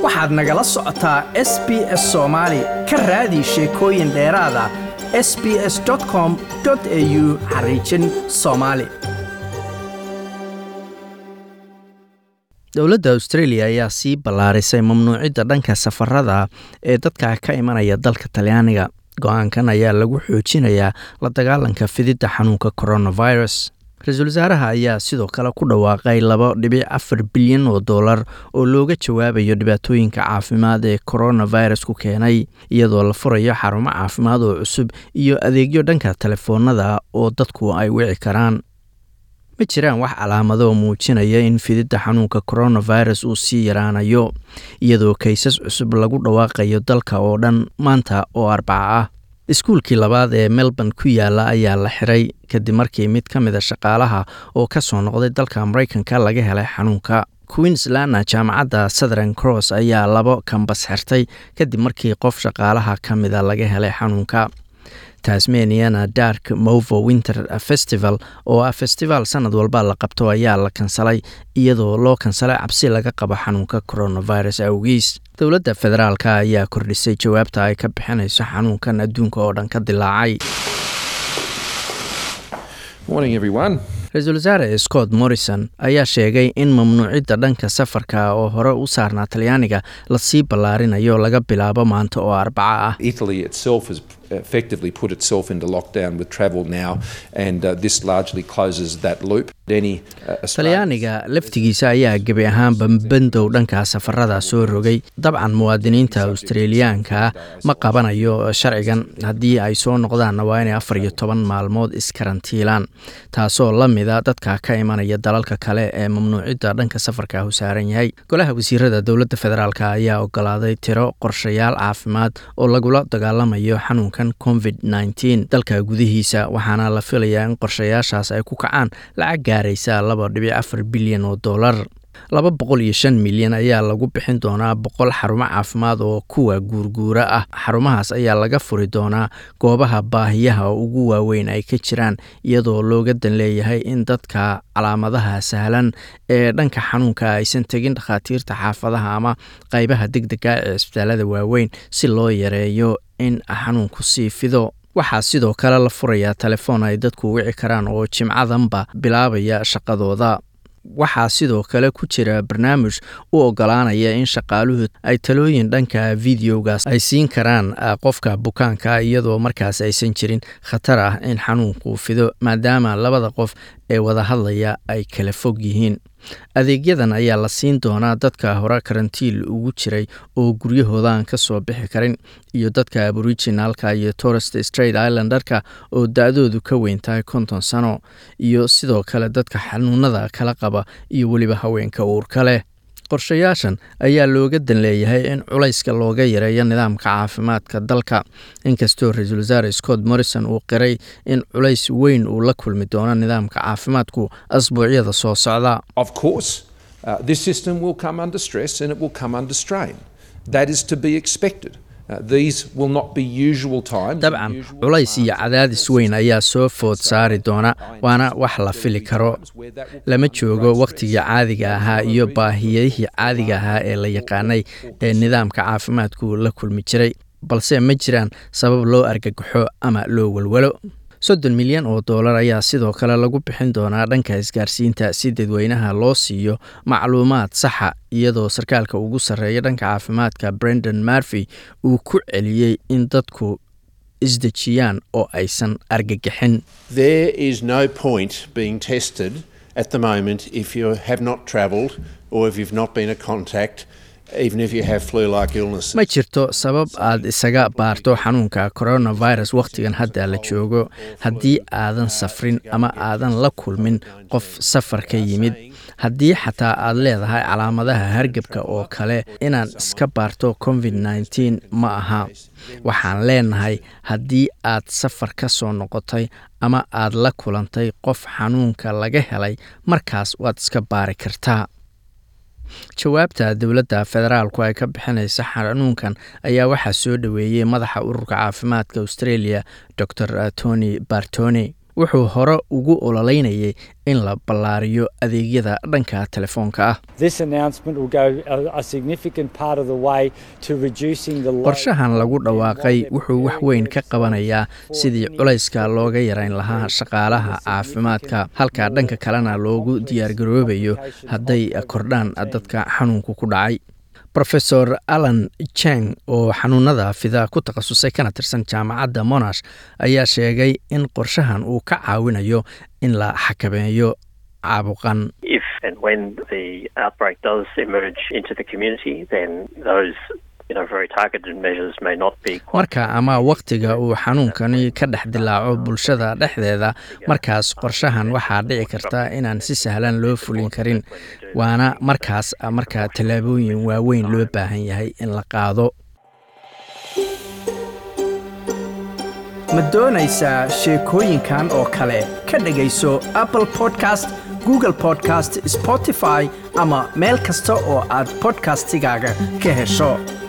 waxaad nagala socotaa s b s soomaali ka raadi sheekooyin dheeraada s b s com au xariijin soomaali dowladda australia ayaa sii ballaarisay mamnuucidda dhanka safarada ee dadka ka imanaya dalka talyaaniga go-aankan ayaa lagu xoojinayaa la dagaalanka fididda xanuunka coronavirus ra-iisul wasaaraha ayaa sidoo kale ku dhawaaqay laba dhibic afar bilyan oo dollar oo looga jawaabayo dhibaatooyinka caafimaad ee coronavirus ku keenay iyadoo la furayo xarumo caafimaad oo cusub iyo adeegyo dhanka telefoonada oo dadku ay wici karaan ma jiraan wax calaamado oo muujinaya in fididda xanuunka coronavirus uu sii yaraanayo iyadoo kaysas cusub lagu dhawaaqayo dalka oo dhan maanta oo arbaca ah iskuulkii labaad ee melbourne ku yaala ayaa la xiray kadib markii mid ka mid a shaqaalaha oo ka soo noqday dalka maraykanka laga helay xanuunka queenslandna jaamacadda southern cross ayaa labo kambas xirtay kadib markii qof shaqaalaha ka mida laga helay xanuunka tasmaniana dark movo winter festival oo ah festival sanad walba la qabto ayaa la kansalay iyadoo loo kansalay cabsi laga qabo xanuunka coronavirus awgiis dowladda federaalk ayaa kordhisay jawaabta ay ka bixinayso xanuunkan adduunka oo dhan ka dilaacay ra-iisul wasaare scott morrison ayaa sheegay in mamnuucidda dhanka safarka oo hore u saarnaa talyaaniga lasii ballaarinayo laga bilaabo maanta oo arbaca ah effectively put itself into lockdown with travel now, and uh, this largely closes that loop. talyaaniga laftigiisa ayaa gebi ahaanba bandow dhanka safarada soo rogay dabcan muwaadiniinta australiyaanka ma qabanayo sharcigan haddii ay soo noqdaanna waa inay afar iyo toban maalmood iskarantiilaan taasoo la mida dadka ka imanaya dalalka kale ee mamnuucidda dhanka safarka u saaran yahay golaha wasiirada dowladda federaalk ayaa ogolaaday tiro qorshayaal caafimaad oo lagula dagaalamayo xanuunkan covid nteen dalka gudihiisa waxaana la filayaa in qorshayaashaas ay ku kacaan lacag gaaraysa laba dhibic afar bilyan oo dollar laba boqol iyo shan milyan ayaa lagu bixin doonaa boqol xarumo caafimaad oo kuwa guurguura ah xarumahaas ayaa laga furi doonaa goobaha baahiyaha ugu waaweyn ay ka jiraan iyadoo looga dan leeyahay in dadka calaamadaha sahlan ee dhanka xanuunka aysan tegin dhakhaatiirta xaafadaha ama qaybaha deg dega ee cisbitaalada waaweyn si loo yareeyo in xanuunku sii fido waxaa sidoo kale la furayaa telefoon ay dadku wici karaan oo jimcadanba bilaabaya shaqadooda waxaa sidoo kale ku jira barnaamij u ogolaanaya in shaqaaluhu ay talooyin dhanka videogaas ay siin karaan qofka bukaanka iyadoo markaas aysan jirin khatar ah in xanuunku fido maadaama labada qof ee wada hadlaya ay kala fog yihiin adeegyadan ayaa la siin doonaa dadka hore karantiil ugu jiray oo guryahoodan ka soo bixi karin iyo dadka aboriginalka iyo torest straight islandarka oo da-doodu ka weyn tahay konton sano iyo sidoo kale dadka xanuunada kala qaba iyo weliba haweenka uurka leh qorshayaashan ayaa looga dan leeyahay in culayska looga yareeyo nidaamka caafimaadka dalka inkastoo ra-iisul wasaare scott morrison uu qiray in culays weyn uu la kulmi doono nidaamka caafimaadku asbuucyada soo socda dabcan culays iyo cadaadis weyn ayaa soo food saari doona waana wax la fili karo lama joogo wakhtigii caadiga ahaa iyo baahiyadihii caadiga ahaa ee la yaqaanay ee nidaamka caafimaadku la kulmi jiray balse ma jiraan sabab loo argagaxo ama loo walwalo soddon milyan oo dollar ayaa sidoo kale lagu bixin doonaa dhanka isgaarsiinta si dadweynaha loo siiyo macluumaad saxa iyadoo sarkaalka ugu sarreeya dhanka caafimaadka brendan marfy uu ku celiyey in dadku isdejiyaan oo aysan argagixin ma jirto sabab aad isaga baarto xanuunka coronavirus wakhtigan hadda la joogo haddii aadan safrin ama aadan la kulmin qof safar ka yimid haddii xataa aad leedahay calaamadaha hargebka oo kale inaan iska baarto covid nteen ma aha waxaan leenahay haddii aad safar ka soo noqotay ama aad la kulantay qof xanuunka laga helay markaas waad iska baari kartaa jawaabta dowladda federaalku ay ka bixinaysa xanuunkan ayaa waxaa soo dhoweeyey madaxa ururka caafimaadka australia dor tony bartoni wuxuu hore ugu ololeynayay in la ballaariyo adeegyada dhanka telefoonka ah qorshahan lagu dhawaaqay wuxuu wax weyn ka qabanayaa sidii culayska looga yarayn lahaa shaqaalaha caafimaadka halka dhanka kalena loogu diyaargaroobayo hadday kordhaan dadka xanuunku ku dhacay rofesor alan jeng oo xanuunada fida ku takhasusay kana tirsan jaamacadda monash ayaa sheegay in qorshahan uu ka caawinayo in la xakameeyo caabuqan marka ama wakhtiga uu xanuunkani ka dhex dilaaco bulshada dhexdeeda markaas qorshahan waxaa dhici karta inaan si sahlan loo fulin karin waana markaas marka tallaabooyin waaweyn loo baahan yahay in la qaado ma doonaysaa sheekooyinkan oo kale ka dhegayso apple podcast google podcast spotify ama meel kasta oo aad bodkastigaaga ka hesho